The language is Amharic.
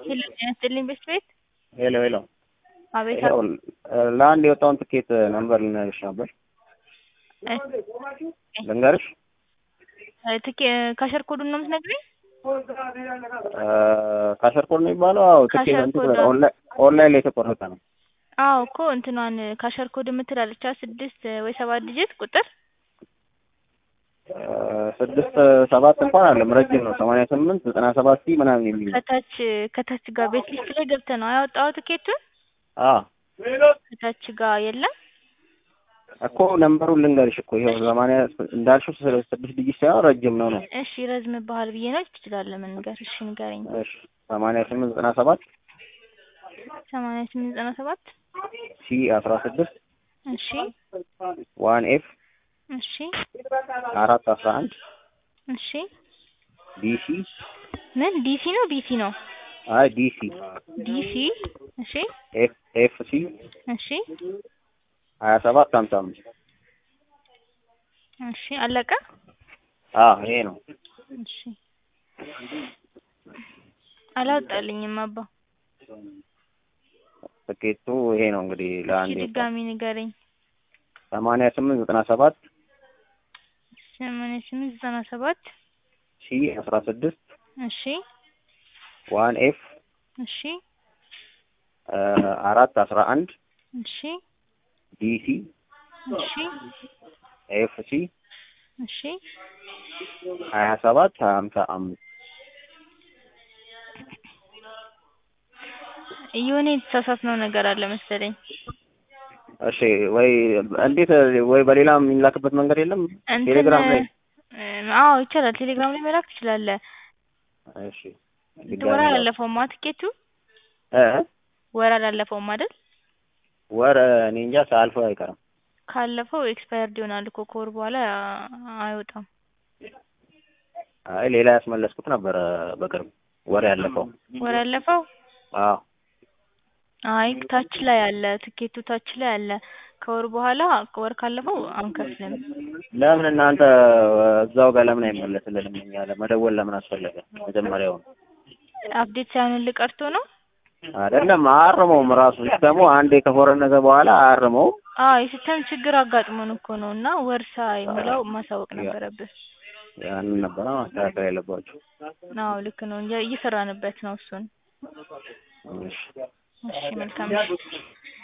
ሄሎ ጤና ይስጥልኝ ቤስት ቤት ሄሎ ሄሎ አቤት ይኸው ለአንድ የወጣውን ትኬት ነምበር ልነግርሽ ነበር። ልንገርሽ? ትኬ ካሸር ኮዱን ነው የምትነግሪኝ? ካሸር ኮድ ነው የሚባለው? አዎ ትኬት ካሸር እንትን ኮድ። ኦንላይን ኦንላይን ላይ የተቆረጠ ነው። አዎ እኮ እንትኗን ካሸር ኮድ የምትላለች ስድስት ወይ ሰባት ዲጂት ቁጥር ስድስት ሰባት እንኳን አለም ረጅም ነው። ሰማንያ ስምንት ዘጠና ሰባት ሺህ ምናምን የሚል ነው። ከታች ከታች ጋር ቤት ሊስት ላይ ገብተህ ነው ያወጣኸው ትኬቱን? አዎ ከታች ጋር የለም? እኮ ነምበሩን ልንገርሽ እኮ ይኸው ሰማንያ እንዳልሽው ስለ- ስድስት ዲጂት ሳይሆን ረጅም ነው ነው። እሺ ይረዝምብሃል ብዬ ነው ትችላለህ መንገር። እሺ ንገረኝ። እሺ ሰማንያ ስምንት ዘጠና ሰባት ሰማንያ ስምንት ዘጠና ሰባት ሲ አስራ ስድስት እሺ ዋን ኤፍ እሺ አራት አስራ አንድ እሺ ዲሲ ምን ዲሲ ነው ቢሲ ነው? አይ ዲሲ ዲሲ እሺ ኤፍ ኤፍ ሲ እሺ ሀያ ሰባት ሀምሳ አምስት እሺ አለቀ። አዎ ይሄ ነው። እሺ አላወጣልኝም አባ። ትኬቱ ይሄ ነው እንግዲህ እሺ ለአንድ የወጣው ድጋሚ ንገረኝ። ሰማንያ ስምንት ዘጠና ሰባት ሰማንያ ስምንት ዘጠና ሰባት ሲ አስራ ስድስት እሺ ዋን ኤፍ እሺ አራት አስራ አንድ እሺ ዲሲ እሺ ኤፍ ሲ እሺ ሀያ ሰባት ሀምሳ አምስት የሆነ የተሳሳትነው ነገር አለ መሰለኝ። እሺ ወይ እንዴት ወይ በሌላ የሚላክበት መንገድ የለም? እንትን ቴሌግራም ላይ እ፣ አዎ ይቻላል። ቴሌግራም ላይ መላክ ትችላለህ። እሺ ወር አላለፈውማ ትኬቱ እ ወር አላለፈውም አይደል? ወር እኔ እንጃ ሳያልፈው አይቀርም። ካለፈው ኤክስፓየርድ ይሆናል እኮ ከወር በኋላ አይወጣም። አይ ሌላ ያስመለስኩት ነበረ በቅርብ ወር ያለፈው። ወር ያለፈው አዎ አይ ታች ላይ አለ፣ ትኬቱ ታች ላይ አለ። ከወር በኋላ ወር ካለፈው አንከፍልም። ለምን እናንተ እዛው ጋር ለምን አይመለስልንም? እኛ ለመደወል ለምን አስፈለገ? መጀመሪያውን አፕዴት ሳይሆንልህ ቀርቶ ነው። አይደለም አያርመውም። ራሱ ሲስተሙ አንዴ ከፎረነዘ በኋላ አያርመውም። አዎ የሲስተም ችግር አጋጥሞን እኮ ነው እና ወር ሳይሞላው ማሳወቅ ነበረብህ። ያንን ነበረ ማስተካከል ያለባቸው። አዎ ልክ ነው። እየ- እየሰራንበት ነው እሱን። እሺ እሺ መልካም